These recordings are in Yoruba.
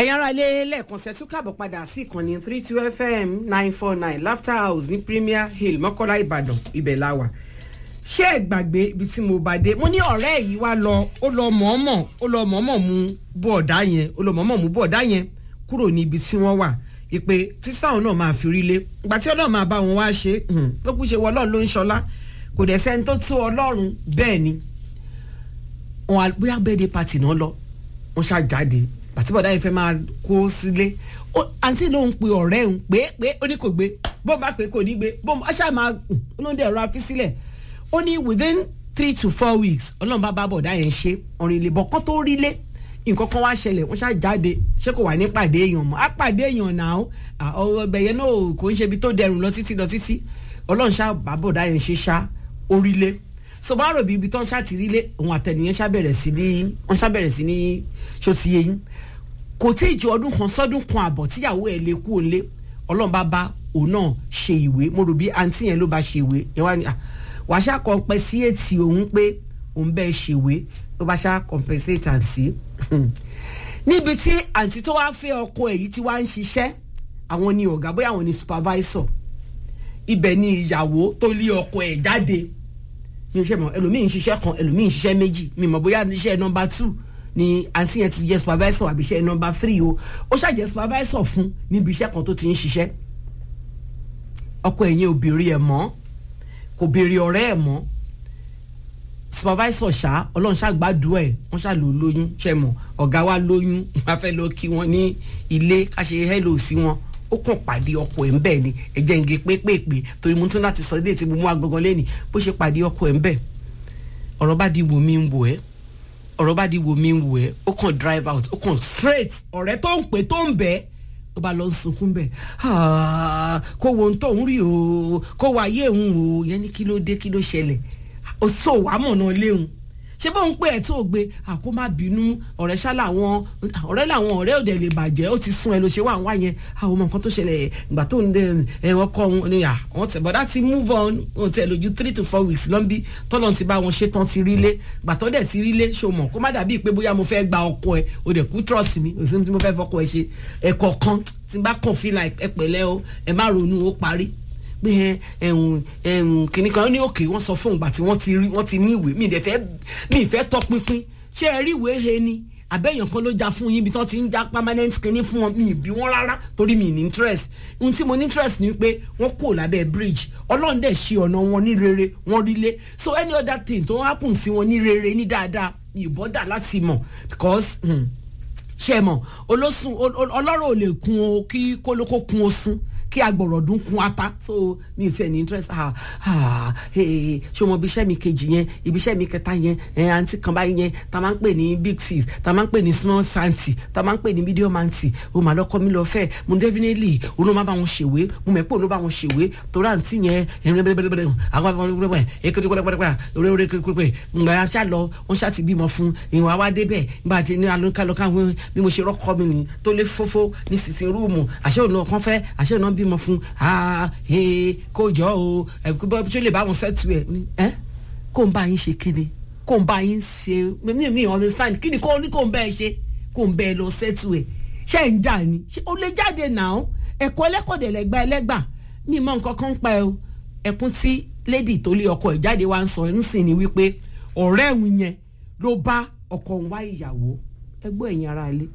ẹ̀yin ará ilé lẹ́ẹ̀kan ṣẹ́tún káàbọ̀ padà sí ìkànnì three two fm nine four nine laughter house ní premier hill mọ́kọ́lá ìbàdàn ibẹ̀ la wà ṣé ẹ gbàgbé ibi tí mo bá dé mo ní ọ̀rẹ́ yìí wá lọ ó lọ mọ̀ọ́mọ̀ ó lọ mọ̀ọ́mọ̀ mú bọ̀ọ̀dá yẹn ó lọ mọ̀ọ́mọ̀ mú bọ̀ọ̀dá yẹn kúrò ní ibi tí wọ́n wà ìpè tí sáwọn náà máa fi rí lé ìgbà tí ọlọ́run máa bá wọn wá ṣe ló kú ṣe wọ ọlọ́run ló ń ṣọlá kò dẹ̀ sẹ́ni tó tó ọlọ́run bẹ́ẹ̀ ni wọn bóyá birthday party náà lọ wọn ṣàjáde àti bọ̀dá yẹn fẹ́ máa kó sílé àǹtí ló ń pe ọ̀rẹ́ òun pé pé ó ní kò gbé bó bá pé kò ní gbé bó bá ṣáà máa olóńdè ẹ̀rọ afi sílẹ̀ ó ní within three to four weeks ọlọ́run bá bá bọ̀dá yẹn ṣe ọ̀rìn ilé bọ̀ kọ́ tó rí lé nǹkan kan wá ṣẹlẹ̀ wọ́n ṣàjáde ṣé kò wà ní pàdé èèyàn mọ́ á pàdé èèyàn náà ọ̀rọ̀ ẹ̀bẹ̀ yẹn náà kò ń ṣe ibi tó dẹrùn lọ títí lọ títí ọlọ́run ṣá bá bọ̀dá yẹn ṣe ṣá orílẹ̀ so bá rò bí ibi tó ń ṣàtìrílé òun àtẹnìyẹn ṣàbẹ̀rẹ̀ sí ní wọ́n ṣàbẹ̀rẹ̀ sí ní ṣòsì yẹn kò tí ì ju ọdún kan sọ́dún kan àbọ̀ tíyàwó ẹ̀ lè kú òǹlé ọlọ́run bá bá òun náà ṣe ìwé mo rò bí àǹtí yẹn ló bá ṣe ìwé yẹn wá ní wàá ṣá compensate òun pé òun bẹ́ẹ̀ ṣe ìwé ló bá ṣá compensate àǹtí níbi tí àǹtí tó wá fẹ́ ọkọ ẹ̀ yìí ti wá ń ṣiṣẹ́ àwọn ni ọ̀gá bóyá àwọn ni supervisor ibẹ̀ ni ìyàwó tó lé ọkọ ẹ̀ jáde mi ò ṣe mọ ẹlòmíì ń ṣiṣẹ́ kan ẹlòmíì ń ṣiṣẹ́ méjì mi mọ̀ bóyá iṣẹ́ nọmba two ni àǹtí yẹn ti jẹ́ supervisor àbí iṣẹ́ nọmba three o ó ṣàjẹ́ supervisor fún níbi iṣẹ́ kan tó ti ń ṣiṣẹ́ ọkọ ẹ̀yìn ò béèrè ẹ̀ mọ́ kò béèrè ọ̀rẹ́ ẹ̀ mọ́ supervisor ṣá ọlọ́run ṣàgbàdúrà ẹ̀ wọ́n ṣàlò lóyún ṣe mọ̀ ọ̀gá wa lóyún wọ́n fẹ́ lọ kí wọ́n ní ilé ká ṣe hello sí wọn ó kàn pàdé ọkọ ẹ̀ ń bẹ̀ ni ẹ̀jẹ̀ ń ge pépèpé torí mo tún láti sọ déètì mo mú agangan lẹ́nìí bó ṣe pàdé ọkọ ẹ̀ ń bẹ̀ ọ̀rọ̀ bá di wò mí ń wò ẹ́ ọ̀rọ̀ bá di wò mí ń wò ẹ́ ó kàn drive out ó kàn straight ọ̀rẹ́ tó ń pè tó ń bẹ́ẹ̀ ó bá lọ sunkún bẹ́ẹ̀ kó wo ohun tó ń rí o kó wo ayé òun o yẹn ní kí ló dé kí ló ṣẹlẹ̀ ó sọ wàá mọ̀ náà léwu ṣé bó ń pè ẹ́ tó gbé àkó má bínú ọ̀rẹ́ ṣá làwọn ọ̀rẹ́ làwọn ọ̀rẹ́ òde lè bàjẹ́ ó ti sún ẹ ló ṣe wà wá yẹn àwọn ọmọ nǹkan tó ṣẹlẹ̀ ìgbà tó ń dẹ ẹ̀wọ̀n kọ́ wọn ni àwọn tẹ̀ bọ́dá ti move on wọn tẹ̀ lójú three to four weeks lọ́nbí tọ́lọ́ ti bá wọn ṣe tán ti rí lé gbà tó dẹ̀ ti rí lé ṣo mọ̀ kó má dàbí pé bóyá mo fẹ́ gba ọkọ ẹ o dẹ̀ kú trust mi o sì ní mo fẹ́ fọkọ ẹ ṣe ẹ̀kọ́ kan tí n bá kàn feel like ẹ pẹ̀lẹ́ o ẹ má ronú ó parí pé ẹhùn ẹhùn kìnnì kan ní òkè wọn sọ fún ìgbà tí wọn ti rí wọn ti ní ìwé mi ìdẹfẹ mi ìfẹ́ tọpinpin ṣé ẹ rí ìwé he ni àbẹ̀yàn kan ló já fún yín ibi tí wọ́n ti ń já permanent kìnnì fún wọn mi ìbí wọn rárá torí mi ní interest ohun tí mo ní interest ni pé wọ́n kò lábẹ́ bridge ọlọ́run dẹ̀ ṣe ọ̀nà wọn ní rere wọ́n rí lé so any other thing tó happen sí wọn ní rere ní dáadáa ìbọ́dà láti mọ̀ because ṣe mọ̀ olóṣùn ọlọ́run ò lè kun o kí kólókó kun o sún kí agbọ̀rọ̀dún kun ata so mi ò tiẹ̀ ní interest ah ah ṣé o mọ ibi iṣẹ́ mi kejì yẹn ibi iṣẹ́ mi kẹta yẹn ẹ̀ àǹtí kan báyìí yẹn ta máa ń pè ní big six ta máa ń pè ní small santi ta máa ń pè ní medium manti o mà lọ́kọ́ mi lọ fẹ́ mo definitely o ló máa bá wọn ṣèwé mo mẹ̀ pé o ló bá wọn ṣèwé torí àǹtí yẹn ẹ̀rín bẹ́ẹ̀bẹ́ẹ̀bẹ́ẹ̀ àwọn abẹ́rẹ́ èkété pẹ́pẹ́pẹ́ òrèrè pẹ́pẹ́ ǹgbà yà ṣá lọ wọ́n ṣá ti bímọ fún ìwà wa débẹ̀ nígbà tí ní alókàlọ́ káwọn bí mo ṣe rọ́kọ́ mi ní tó lé fófó ní sísìn rúùmù àṣẹ òun náà kàn fẹ́ àṣẹ òun náà bímọ fún kó jọ o ṣé lè bá wọn sẹ́tù ẹ̀ kó n bá yín ṣe kíni kó n bá yín ṣe mi mi understand kíni kó ní kó n bẹ́ẹ̀ ṣe kó n bẹ́ẹ̀ lọ sẹ́tù ẹ̀ ṣé ń jà ni o lè jáde náà ẹ̀kọ́ ẹlẹ́kọ̀dẹ̀ lẹ́gbà ẹlẹ́gbà mi mọ nǹkan kan pa ẹ o ẹkún tí lady tó lé ọkọ ẹ̀ jáde wá ń sọ nísìnyí ni wípé ọ̀rẹ́ òun yẹn ló bá ọkọ òun wá ìyàwó ẹgbẹ́ ẹ̀yin ara ilé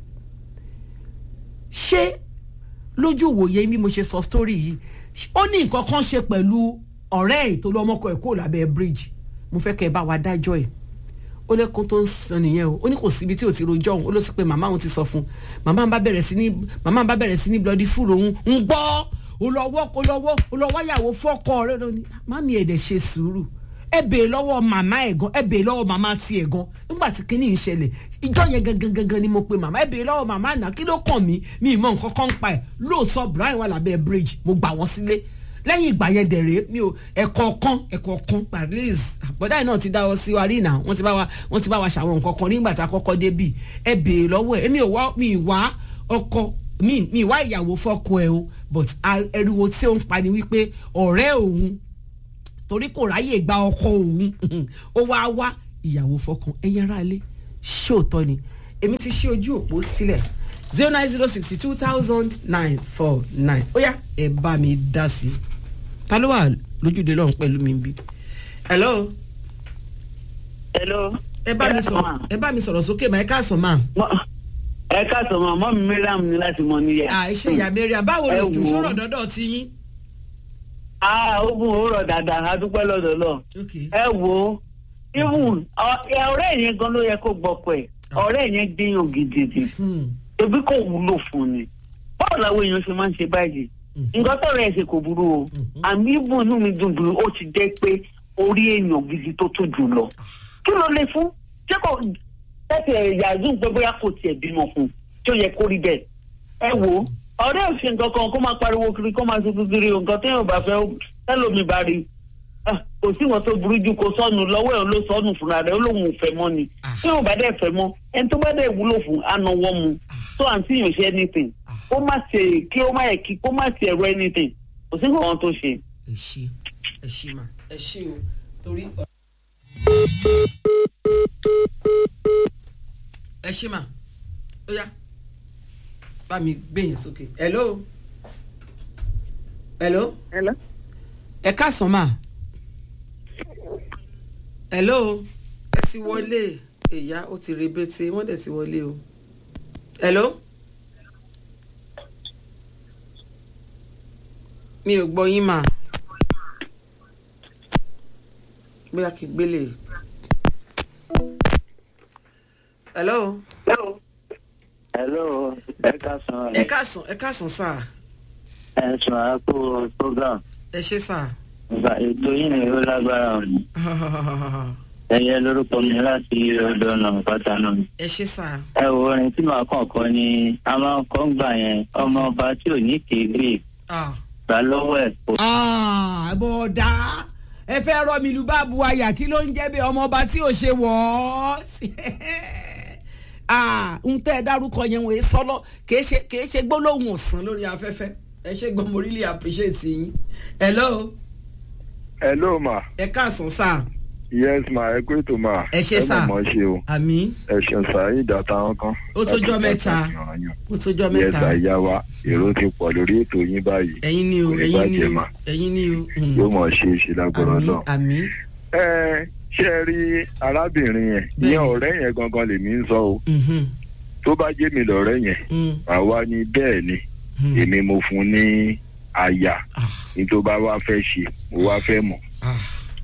ṣé lójú ìwòye bí mo ṣe sọ story yìí ó ní nǹkan kan ṣe pẹ̀lú ọ̀rẹ́ ẹ̀ tó lọ́mọkọ ẹ̀ kó lábẹ́ bridge mo fẹ́ kẹ́ ẹ bá wa dájọ́ ẹ̀ ó lẹ́kún tó ń sọ nìyẹn o ó ní kò síbi tí ò ti rojọ́ òun ó ló sì pé màmá òun ti sọ fún màmá bá bẹ̀rẹ̀ sí ní màmá bá bẹ̀rẹ̀ sí ní bloody full òun ń gbọ́ olọ́wọ́ olọ́wọ́ olọ́wọ́ yàwó fọ́kọ rẹ̀ lónìí mami ẹ̀ dẹ̀ ṣe sùúrù ẹ bèè lọ́wọ́ màmá ẹ̀ gan ẹ bèè lọ́wọ́ màmá ti ẹ̀ gan nígbà tí kinní ìṣẹ̀lẹ̀ ìjọ yẹn gangan gangan ni mo pe màmá ẹ bèè lọ́wọ́ màmá àná kí ló kàn mí mi ìmọ̀ nǹkan kan pa ẹ̀ lóòótọ́ Brian wà lábẹ́ bridge mo gbà wọ́n sílé lẹ́yìn ìgbà yẹn dẹ̀rẹ́ mi ò ẹ̀kọ́ kan ẹ̀kọ́ kan at least àbọ̀dá yìí náà ti dáwọ́ sí wa rí náà wọ́n ti bá wa wọ́n ti bá wa ṣàwọn nǹkan kan nígbà tá a kọ́kọ́ débì ẹ bèè lọ́wọ́ ẹ̀ mi ò wá mi wá ọkọ mi mi wá ìyàwó fọ́kọ ẹ o but ẹrúwo tí ó ń pa ni wípé ọ̀rẹ́ òun torí kò ráyè gba ọkọ òun ó wá wá ìyàwó fọkàn ẹ̀yin ará ilé ṣóòtọ́ ni èmi ti ṣí ojú òpó sílẹ̀ zero nine zero sixty two thousand nine four nine ó yá ẹ bá mi dá sí i ta ló wà lójúde lọ́hùn pẹ̀lú mi bí. hello hello. ẹ bá mi sọ̀rọ̀ ẹ bá mi sọ̀rọ̀ sókè mà ẹ káàsán mà. Mọ- ẹ káàsán mọ mọ mi miriam ní láti mọ níyà. à ẹ ṣe ìyá mẹ́rin báwo Ẹ lòjò wò ó. sọ̀rọ̀ dọ́dọ̀ ti yín. a ogun òwúrọ̀ dáadáa a dúpẹ́ lọ́dọ̀ lọ. ok ẹ wo even ọ- ẹ, ọ̀rẹ́ yẹn gan ló yẹ kó gbọ́pọ̀ ẹ̀ ọ̀rẹ́ yẹn gbìyàn gidigidi hmm. ebi kò wúlò fún ni báwo làwọn èèyàn ṣe máa ń ṣe báyìí nǹkan tọrọ ẹ ṣe kò burú o àmì ìbùn inú mi dùn dùn ó ti jẹ́ pé orí èèyàn gidi tó tó jù lọ kí ló lè fún ṣé kò tẹ̀sẹ̀ yàzú pé bóyá kò tiẹ̀ bímọ fún un tí ó yẹ kó rí bẹ́ẹ̀ ẹ wo ọ̀rẹ́ ò ṣe nǹkan kan kó máa pariwo kiri kó máa ṣubú kiri nǹkan téèyàn bá fẹ́ tẹ́lómi bá rí Ah, kò sí wọn tó burú jù kó sọnù lọ́wọ́ ẹ̀ ló sọnù fúnra rẹ̀ ó lóun ò fẹ́ mọ́ ni tí wọn bá dẹ̀ fẹ́ mọ́ ẹni tó bá dẹ̀ wúlò fún àna wọ́n mu tó àǹtí yàn ṣe anything kó má ṣe kí ó má yẹ kí kó má ṣe ẹ̀rọ anything kò sí nǹkan tó ṣe. ẹ ṣe ẹ ṣe mà ẹ ṣe o torí. ẹ ṣe mà ó yá bá mi gbẹ̀yìn sókè. hello hello Hello. ẹ káàsán mà hello ẹ ti wọlé ìyá ó ti rebete wọ́n dẹ̀ ti wọlé o hello mi ò gbọ́ yín mà bóyá kí n gbélé hello hello ẹ káàsán ẹ káàsán ẹ káàsán sáà ẹ sùn àpò program ẹ ṣe sáà nípa ètò yìí ni ó lágbára ọ̀nà ẹyẹ lórúkọ mi láti ọ̀dọ̀ ọ̀nà pátánù ẹ ṣe sáà ẹ wo orin tí màá kàn kọ ni a máa ń kọ́ ń gbà yẹn ọmọ ọba tí ò ní kéègbé ah. gbà lọ́wọ́ ẹ̀ kó Ah, bọ̀dá ẹ fẹ́ rọ mi lù bá bu àyà kí ló ń jẹ́ bẹ́ẹ̀ ọmọọba tí ò ṣe wọ̀ ọ́ ń tẹ́ ẹ dárúkọ yẹn wòye sọ́lọ́ kìí ṣe kìí ṣe gbólóhùn ọ̀sán lórí afẹ́fẹ́ ẹ ṣe gbọ́n mo really appreciate yín hello hello ma ẹ káàsán sáà yes ma ẹ kú ètò ma Ẹ ṣé sà. mọ̀ ṣe o àmì ẹ ṣeun sàáyìn ìdáta wọn kan. Ó tójọ́ Láti mẹ́ta. pàtàkì ọ̀ràn ó tójọ́ yàn. mẹ́ta yes àyà wa èrò ti pọ̀ lórí ètò yín báyìí ẹ̀yin ni o Kò ní ẹ̀yin ni bàjẹ́ o mà. ẹ̀yin ni o Mm. yóò mọ̀ ṣe é ṣe lágbára àmì náà. àmì ẹ ṣe ẹ rí arábìnrin yẹn Bẹ́ẹ̀ni. ìyẹn ọ̀rẹ́ yẹn gangan lèmi ń sọ o mhm, tó bá jẹ́ mi lọ̀rẹ́ yẹn mm, àwa ni bẹ́ẹ̀ ni mm. èmi mo fún ní aya Ah, ní tó bá wá fẹ́ ṣe mo wá fẹ́ mọ̀ ah,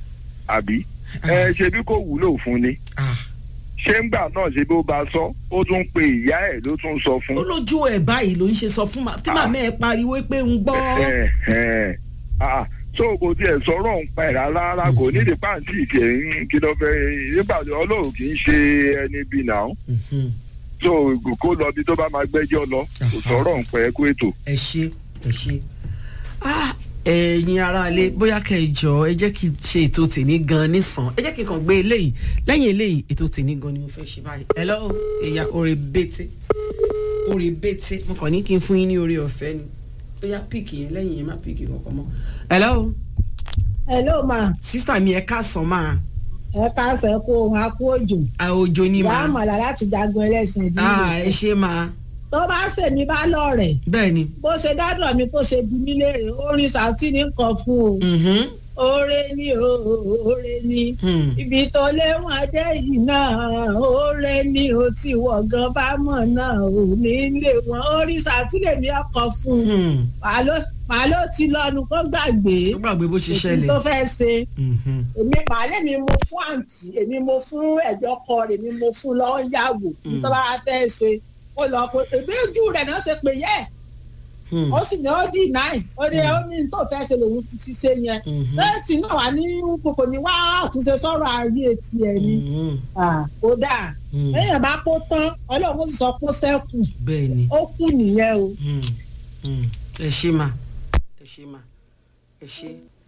àbí ẹ ṣe bí kò wúlò fún ni ah. ṣé ńgbà náà ṣe bí ó bá sọ ó tún pe ìyá ẹ̀ ló tún sọ fún. ó lójú ẹ̀ báyìí ló ń ṣe sọ fún ma tí màmá ẹ̀ pariwo pé ń gbọ́. Ẹ, ẹ, ah, so kò tiẹ̀ sọ̀rọ̀ ń pa ẹ̀ rárá kò ní ìdí pàǹtí tiẹ̀ ń kí ló fẹ́ nígbà tí ọlọ́run kì í ṣe ẹni bí náà Mhm. so kó lọ bí tó bá máa gbẹ́jọ́ lọ kò sọ̀rọ̀ ń pa ẹ̀ kó ètò. ẹ ṣe ẹ ṣe Ah, ẹ̀yin aráalé bóyá kẹ́ ẹ jọ ẹ jẹ́ kí n ṣe ètò tèmi gan nísàn ẹ jẹ́ kí n kàn gbé eléyìí lẹ́yìn eléyìí ètò tèmi gan ni mo fẹ́ ṣe báyìí hello ẹ̀yà oore bété oore bété mo kàn ní kí n fún yín ní oore ọ̀fẹ́ ni ó yá píìkì yẹn lẹ́yìn yẹn má píìkì kankan mọ́ hello hello ma sísà mi ẹ káàsán máa ẹ káàsán kó ohun akú òjò òjò ni ìyá máa àmàlà láti jagun ẹlẹ́sìn Ah, ẹ ìdílé ṣe máa tó bá ṣèmi bá lọ́rẹ̀ bẹ́ẹ̀ ni bó ṣe dádọ̀ mi tó ṣe bí mí léèrè orin sàtì ní nǹkan fún o Mhm. oore ni o oore ni Hmm. ibi tó léwọn adé yìí náà oore ni o tí wọ̀ gan bá mọ̀ náà ò ní lè wọ́n orin sàtì lèmi ọkọ̀ fún un Hmm. màá ló ti lọ́nu kó gbàgbé ó gbàgbé bó ṣe ètò ṣẹlẹ̀ tó fẹ́ ṣe Mhm. èmi màálé mi mo fún àǹtí èmi mo fún ẹ̀jọ́ kọ rẹ̀ èmi mo fún lọ́wọ́ yàgò nítorí bá fẹ́ ṣe ó lọ pé èmi ojú rẹ̀ náà ṣe pé yẹ Hmm. ó sì ní ó dì náì ó ní ó ní tó fẹ́ ṣe lòun ti ti ṣe yẹn Mhm. sẹ́ẹ̀tì náà wà ní kòkò ní wá àtúnṣe sọ̀rọ̀ àárí etí ẹ̀ ni Mhm. Ah, ó dáa Hmm. lẹ́yìn bá kó tán ọlọ́run ó sì sọ kó sẹ́kù bẹ́ẹ̀ ni ó kù nìyẹn o. Hmm. Hmm. ẹ ṣe mà ẹ ṣe mà ẹ ṣe.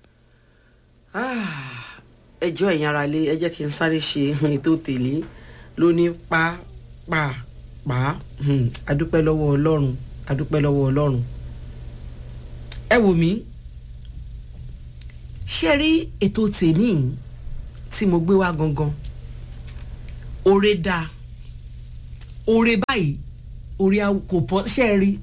Ah, ẹjọ́ ẹ̀yin ara lé ẹ jẹ́ kí n sáré ṣe ètò tèlé lóní pàápàá Hmm. adúpẹ́ lọ́wọ́ ọlọ́run adúpẹ́ lọ́wọ́ ọlọ́run. ẹ wò mí ṣé ẹ rí ètò tèní tí mo gbé wá gangan oore dáa oore báyìí orí awo kò pọ̀ ṣe é rí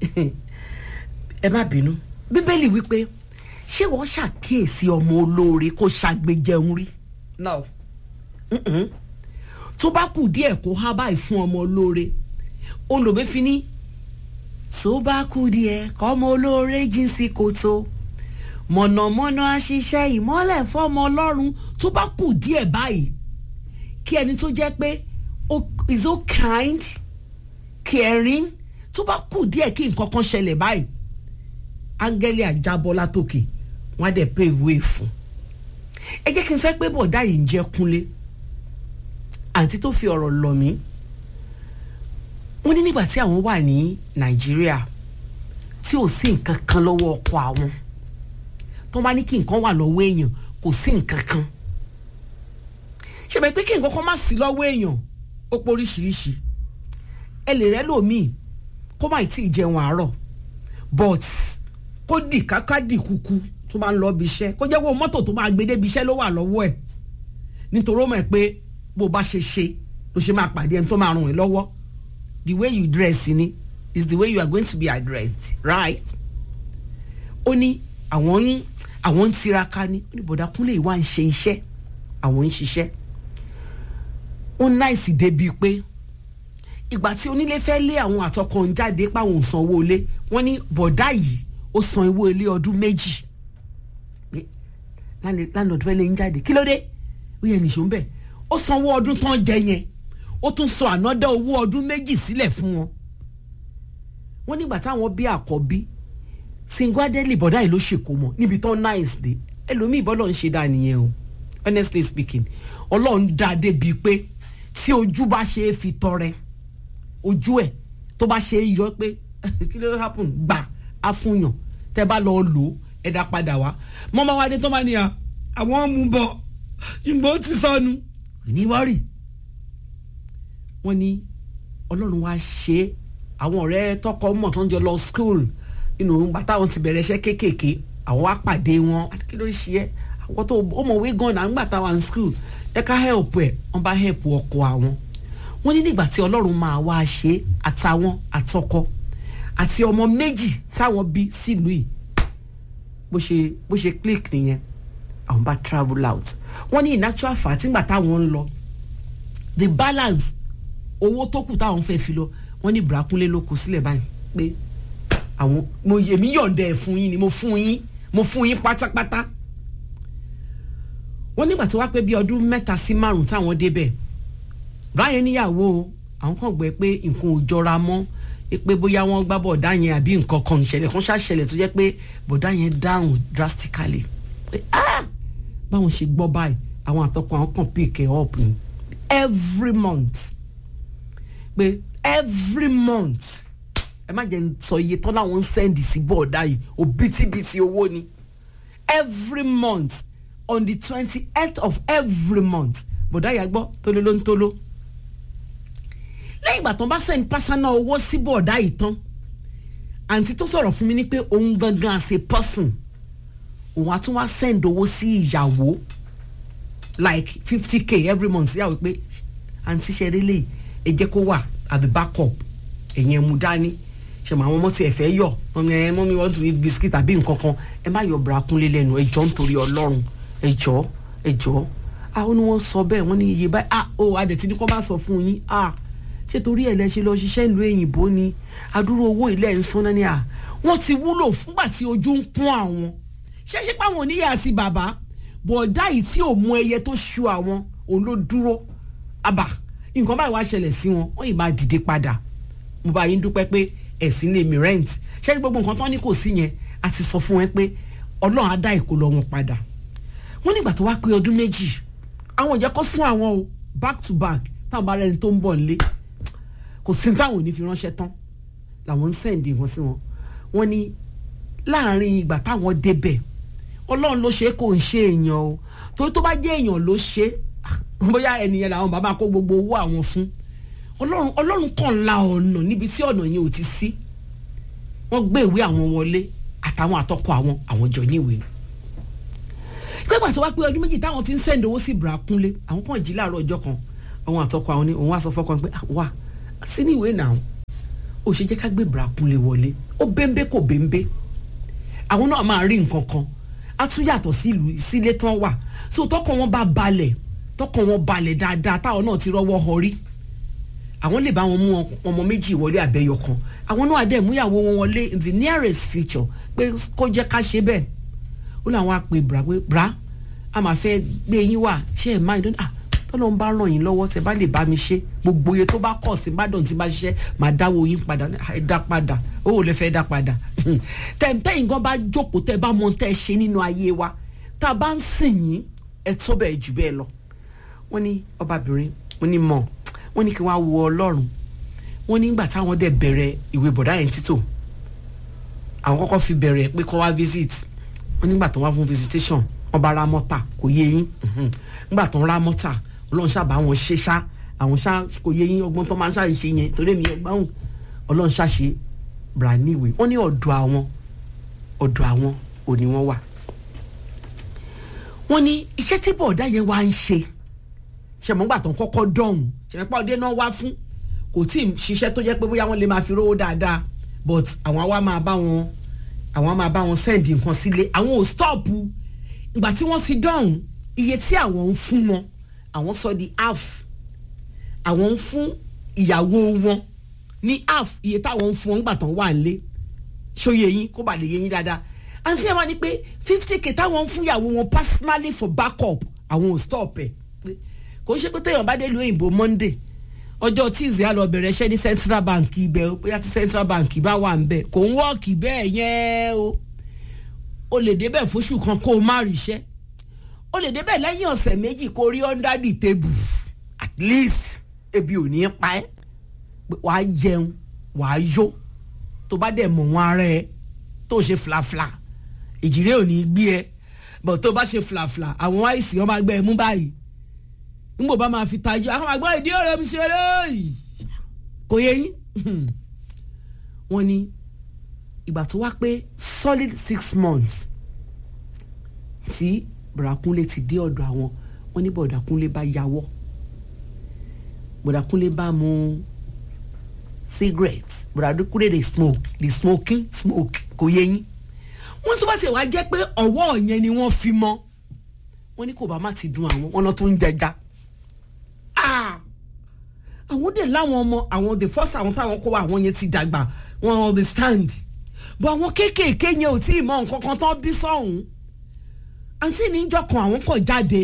ẹ má bínú bíbélì wípé ṣé wọ́n ṣàkíyèsí ọmọ olóore kó ṣàgbéjẹun rí no Mm-mm. tó bá kù díẹ̀ kó há báyìí fún ọmọ olóore olùbẹ́ fi ní tó bá kù díẹ̀ kọ́mọ olóore jìn sí kòtò mọ̀nàmọ́ná aṣiṣẹ́ ìmọ́lẹ̀ fọ́mọ ọlọ́run tó bá kù díẹ̀ báyìí kí ẹni tó jẹ́ pé ó- is so kind caring tó bá kù díẹ̀ kí nǹkan kan ṣẹlẹ̀ báyìí áńgẹ́lì àjábọ́ látòkè wọ́n á dẹ̀ pave way fún ẹ jẹ́ kí n sọ pé bọ̀dá yìí ń jẹ́ kúnlé àǹtí tó fi ọ̀rọ̀ lọ̀ mí wọ́n ní nígbà tí àwọn wà ní nàìjíríà tí ò sí nǹkan kan lọ́wọ́ ọkọ àwọn tó bá ní kí nǹkan wà lọ́wọ́ èèyàn kò sí nǹkan kan ṣèbẹ̀ pé kí nǹkan kan má sí lọ́wọ́ èèyàn ó pọ̀ oríṣiríṣi ẹ lè rẹ́ lòmíì kó má tí ì jẹun àárọ̀ but kó dì káká dì kúkú tó bá ń lọ ibi iṣẹ́ kó jẹ́ wo mọ́tò tó máa gbé débi iṣẹ́ ló wà lọ́wọ́ ẹ̀ nítorí ó mọ̀ pé bó bá ṣe ṣe ló ṣe máa pàdé ẹni tó máa ràn ẹ́ lọ́wọ́ the way you dress ni is the way you are going to be addressed right ó ní àwọn ń àwọn ń tiraka ní ó ní bọ̀dá kúnlẹ̀ ìwà ń ṣe iṣẹ́ àwọn ń ṣiṣẹ́ ó náìsì débi pé ìgbà tí onílé fẹ́ lé àwọn àtọkọ ń jáde páwọn ò sanwó ilé wọ́n ní bọ̀dá yìí ó san owó ilé ọdún méjì pé landlord fẹ́ lé ń jáde kí ló dé ó yẹ nìṣó ń bẹ̀ ó sanwó ọdún tán jẹ yẹn ó tún san ànádá owó ọdún méjì sílẹ̀ fún wọn wọ́n nígbà táwọn bí àkọ́bí singuadeli bọ̀dá yìí ló ṣèkó mọ́ níbi tán nice dé ẹlòmíì bọ́lọ̀ ń ṣe dáa nìyẹn o honestly speaking ọlọ́run dá a débi pé tí ojú bá ṣe é fi tọrẹ ojú ẹ̀ tó bá ṣe é yọ pé kí ló happen gbà á fún yàn tẹ́ bá lọ lò ó ẹ dá padà wá mọ́mọ́ wa dé tó máa ní à àwọn mú bọ̀ ṣùgbọ́n ó ti sọnù ní wọ́rì wọ́n ní ọlọ́run wá ṣe é àwọn ọ̀rẹ́ tọkọ mọ̀ tó ń jọ lọ school nínú bàtà wọn ti bẹ̀rẹ̀ iṣẹ́ kéékèèké àwọn wá pàdé wọn àti kí ló ṣe é àwọn tó ọmọwé gan náà ńgbà táwọn school ẹ ká help ẹ wọ́n bá help ọkọ àwọn wọ́n ní nígbà tí ọlọ́run máa wá ṣe é àtàwọn àtọkọ àti ọmọ méjì táwọn bí sílùú yìí bó ṣe bó ṣe click nìyẹn àwọn bá travel out wọ́n ní in actual fact nígbà táwọn ń lọ the balance owó tó kù táwọn fẹ́ fi lọ wọ́n ní Bùrákúnlé ló kù sílẹ̀ báyìí pé àwọn mo èmi yọ̀ǹda ẹ̀ fún yín ni mo fún yín mo fún yín pátápátá wọ́n nígbà tó wá pé bí ọdún mẹ́ta sí márùn táwọn débẹ̀ Brian níyàwó àwọn kan gbẹ pé nǹkan ò jọra mọ́ pé bóyá wọ́n gbá bọ̀dá yẹn àbí nǹkan kan ìṣẹ̀lẹ̀ kan ṣàṣẹlẹ̀ tó jẹ́ pé bọ̀dá yẹn down drastically pé ah báwọn ṣe gbọ́ báyìí àwọn àtọkọ àwọn kan pick ẹ̀ up ni every month pé every month ẹ má jẹ́ sọ iye tán láwọn ń sẹ́ndì sí bọ́ọ̀dá yìí òbítíbitì owó ni every month on the twenty eighth of every month bọ́ọ̀dá yà gbọ́ tóló ló ń tóló lẹ́yìn ìgbà tán bá send personal owó sí bọ́ọ̀dá yìí tán àǹtí tó sọ̀rọ̀ fún mi ní pé òun gangan as a person òun á tún wá send owó sí ìyàwó like fifty k every month síyàwó pé àǹtí ṣe rélé ẹ jẹ́ kó wà at the backup ẹ̀yìn ẹ̀mú dání ṣe mọ àwọn ọmọ tí ẹ fẹ́ yọ ọmọ ẹ mọ́mí want to eat biscuit àbí nǹkan kan ẹ má yọ Bùrákúnlé lẹ́nu ẹ jọ̀ọ́ nítorí Ọlọ́run ẹ jọ̀ọ́ ẹ jọ̀ọ́ àwọn ni wọ́n sọ bẹ́ẹ̀ wọ́n ní iye báyìí ah o adẹ̀tí ni kò bá sọ fún yín ah ṣé torí ẹ̀ lẹ́ ṣe lọ ṣiṣẹ́ ìlú èyìnbó ni adúrú owó ilẹ̀ ń sanná ni à wọ́n ti wúlò fúngbà tí ojú ń pọ́n àwọn ṣé ṣé pàwọn oníyà àti bàbá bọ̀dá yìí tí ò mú ẹyẹ tó ṣu àwọn òun ló dúró àbà nǹkan báyìí wá ṣẹlẹ̀ sí wọn wọ́n yìí máa dìde padà mo bá yín dúpẹ́ pé ẹ̀sìn lè mi rent ṣé ní gbogbo nǹkan tán ní kò sí yẹn a ti sọ fún wọn pé ọlọ́run á dá ìkó lọ wọn padà wọ́n nígbà tó wá pé ọdún méjì àwọn ìjẹ́ kó sún àwọn o back to back táwọn bá rẹni tó ń bọ̀ nílé kò sí táwọn ò ní fi ránṣẹ́ tán làwọn ń sẹ́ǹdì wọn sí wọn wọ́n ní láàrin ìgbà táwọn débẹ̀ ọlọ́run ló ṣe é kò ń ṣe èèyàn o torí tó bá jẹ́ èèyàn ló ṣe é bóyá ẹnìyẹn làwọn bàbá kó gbogbo owó àwọn fún ọlọ́run ọlọ́run kàn la ọ̀nà níbi tí ọ̀nà yẹn ò ti sí wọ́n gbé ìwé àwọn wọlé àtàwọn àtọkọ àwọn àwọn jọ níwèé pẹ́pà tó wá pé ọdún méjì táwọn ti ń sẹ́ndì owó sí Bùrákúnlé àwọn kan jí láàárọ̀ ọjọ́ kan àwọn àtọkọ àwọn ní òun wá sọ fọ́kàn pé wà sí ní ìwé náà ó ṣe jẹ́ ká gbé Bùrákúnlé wọlé ó bẹ́ńbẹ́ kò bẹ́ńbẹ́ àwọn náà máa rí nǹkan kan á tún yàtọ̀ sí ìlú sílé tán wà so tọkàn wọn bá balẹ̀ tọkàn wọn balẹ̀ dáadáa táwọn náà ti rọ́wọ́ họrí àwọn lè bá wọn mú ọmọ méjì wọlé àbẹyọ kan àwọn náà dẹ̀ múyàwó wọn wọlé in the nearest future pé kó jẹ́ ká ṣe bẹ́ẹ̀ ó làwọn á pe bra pé bra a máa fẹ́ gbé yín wá ṣé ẹ̀ máa ń dún ah tọ́lọ́ ń bá ràn yín lọ́wọ́ tẹ bá lè bá mi ṣe gbogbo iye tó bá kọ̀ sí bá dọ̀tí bá ṣiṣẹ́ máa dáwọ́ yín padà ẹ dá padà owó lè fẹ́ dá padà tẹ̀ǹtẹ̀yìn gan bá jókòó tẹ́ bá mọ tẹ́ ṣe nínú ayé wa tá a bá ń sìn yín ẹ tó bẹ́ẹ̀ jù bẹ́ẹ̀ lọ wọ́n ní ọbabìnrin wọ́n ní mọ̀ wọ́n ní kí wọ́n á wo ọlọ́run wọ́n ní nígbà táwọn dẹ̀ bẹ̀rẹ̀ ìwé bọ̀dá yẹn títò àwọn kọ́kọ́ fi bẹ̀rẹ̀ pé kọ́ wá visit wọ́n nígbà tó wá fún visitation wọ́n bá ra mọ́tà kò yé yín nígbà tó ń ra mọ́tà ọlọ́run ṣàbá wọn ṣe ṣá àwọn ṣá kò yé yín ọgbọ́n tó máa ń ṣàṣe yẹn torí èmi ẹgbàáhùn ọlọ́run ṣàṣe braniwe wọ́n ní ọ̀dọ̀ àwọn ọ̀dọ̀ àwọn òní wọ́n wà wọ́n ní iṣẹ́ tí bọ̀dá yẹn wá ń ṣe ṣẹ̀mọ́gbà tó ń kọ́kọ́ dọ̀hún ṣẹ̀mẹ́pọ̀ ọdẹ náà wá fún kò tí ì ṣiṣẹ́ tó jẹ́ pé bóyá wọ́n lè máa fi rówó dáadáa but àwọn àwa máa bá wọn àwọn máa bá wọn send nǹkan sílé àwọn ò stop ìgbà tí wọ́n ti dọ̀hún iye tí àwọn ń fún wọn àwọn sọ di half àwọn ń fún ìyàwó wọn ní half iye táwọn ń fún wọn nígbà tán wà nílé ṣóye yín kó bàa lè yé yín dáadáa àǹtí ẹ̀ wá ní pé fifty k táwọn ń fún ìyàwó wọn personally for backup àwọn ò stop ẹ̀ kò ń ṣe pé téèyàn bá dé ìlú òyìnbó monday ọjọ́ tuesday á lọ bẹ̀rẹ̀ iṣẹ́ ní central bank ibẹ̀ o bóyá tí central bank bá wà ń bẹ̀ kò ń wọ́ọ̀kì bẹ́ẹ̀ yẹn o o lè débẹ̀ fóṣù kan kó o má ríṣẹ́ o lè débẹ̀ lẹ́yìn ọ̀sẹ̀ méjì kó o rí under the table at least ebi ò ní pa ẹ́ wàá jẹun wàá yó tó bá dẹ̀ mọ̀ wọn ara ẹ tó ṣe flafla ìjìrẹ́ ò ní gbé ẹ bọ̀ tó bá ṣe flafla àwọn àìsí wọn máa gbẹ ẹ mú báyìí ngbò bá máa fi tajú àwọn àgbọn ìdí ọ̀rẹ́ mi ṣeré kò yẹ yín wọ́n ní ìgbà tó wá pé solid six months tí bọ̀dàkúnlé ti dé ọ̀dọ̀ àwọn wọ́n ní bọ̀dàkúnlé bá yàwọ́ bọ̀dàkúnlé bá mu cigarette bọ̀dàkúnlé dey smoke dey smoking smoke kò yẹ yín wọ́n tó bá ti wá jẹ́ pé ọwọ́ yẹn ni wọ́n fi mọ́ wọ́n ní kò bá má ti dùn àwọn wọn lọ tó ń jẹja àwọn dẹ̀ láwọn ọmọ àwọn the first àwọn táwọn kó wa àwọn yẹn ti dàgbà wọn understand but àwọn kéékèèké yẹn ò tí ì mọ nǹkan kan tán bí sọ̀hún àǹtí níjọ́ kan àwọn kàn jáde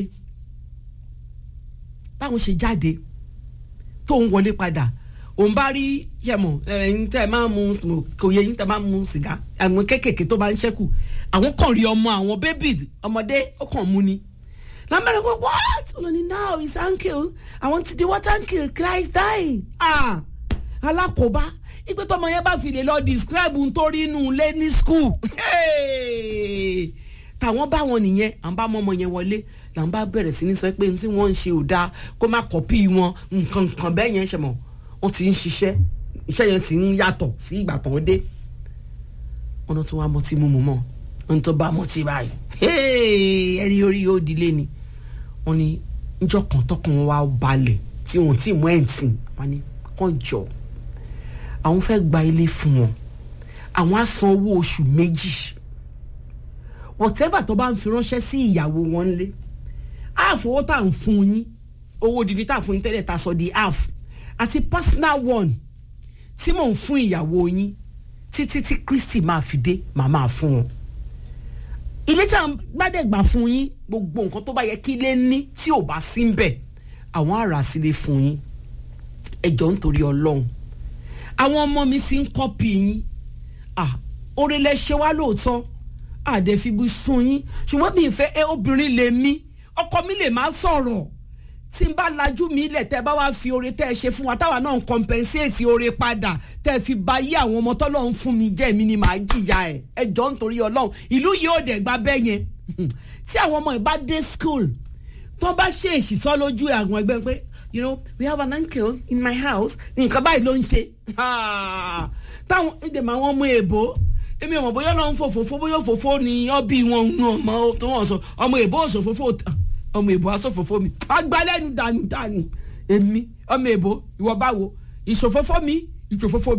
báwọn ṣe jáde tó ń wọlé padà òun bá rí yẹmọ ẹyin tẹ máa mu kò yẹ yín tẹ máa mu sìgá àwọn kéékèèké tó bá ń ṣẹ́kù àwọn kàn rí ọmọ àwọn bébì ọmọdé ó kàn mú ni lamẹ́rẹ̀ kó what olórí now is uncle i want to do what uncle christ dying ah alákòóbá ìgbé tọmọ yẹn bá fi lè lọ describe nítorí inú ilé ní school tàwọn bá wọn nìyẹn à ń bá mọ́mọ́ yẹn wọlé là ń bá bẹ̀rẹ̀ sí ní sọ pé tí wọ́n ń ṣe ò dáa kó má kọ́pì wọn nǹkan nǹkan bẹ́ẹ̀ yẹn ṣe mọ̀ wọ́n ti ń ṣiṣẹ́ iṣẹ́ yẹn ti ń yàtọ̀ sí ìgbà tán dé ọ̀nà tó wá mọtí mímu mọ́ ohun tó bá mọtí báyìí ẹni orí yóò dilé ni wọ́n ní njọ́ kan tọkàn wa balẹ̀ tí wọ́n ti mú ẹ̀ǹtìn wọ́n ní kàn jọ àwọn fẹ́ gba ilé fún wọn àwọn á san owó oṣù méjì whatever tó bá ń fi ránṣẹ́ sí ìyàwó wọn lé half owó tá à ń fún yín owó dídí tá à fún yín tẹ́lẹ̀ tá a sọ di half àti personal one tí mò ń fún ìyàwó yín títí tí Kristi máa fi dé màá máa fún wọn ilé tí a bá dẹ̀ gbà fún yín gbogbo nǹkan tó bá yẹ kí ilé ní tí ò bá sí ń bẹ̀ àwọn ará sílé fún yín ẹjọ́ nítorí ọlọ́run àwọn ọmọ mi sì ń kọ́pì yín ah oore lẹ ṣe wá lóòótọ́ àdẹ̀fibú sún yín ṣùgbọ́n mi ìfẹ́ ẹ obìnrin lè mí ọkọ mi lè má sọ̀rọ̀ tí n bá lajú mi lẹ̀ tẹ́ bá wá fi oore tẹ́ ẹ ṣe fún wa táwa náà ń compensate oore padà tẹ́ ẹ fi ba yé àwọn ọmọ tọ́lọ́ ń fún mi jẹ́ mi ni màá jìyà ẹ̀ ẹ jọ nítorí ọlọ́run ìlú yìí ò dẹ̀ gba bẹ́ẹ̀ yẹn tí àwọn ọmọ ìbá dé school tó bá ṣe èsì tán lójú àwọn ẹgbẹ́ pé you know we have an uncle in my house nǹkan báyìí ló ń ṣe táwọn ìdèmọ̀ àwọn ọmọ èèbó èmi ọmọ bóyá lọ́n fòfòfó bóyá òfòfó ni ọbí wọn ń ọmọ tó wọ́n sọ ọmọ èèbó òṣòfófó ọmọ èèbó aṣòfófó mi agbálẹ́nu dànù dànù èmi ọmọ èèbó ìwọ báwo ìṣòfófó mi ìṣòfófó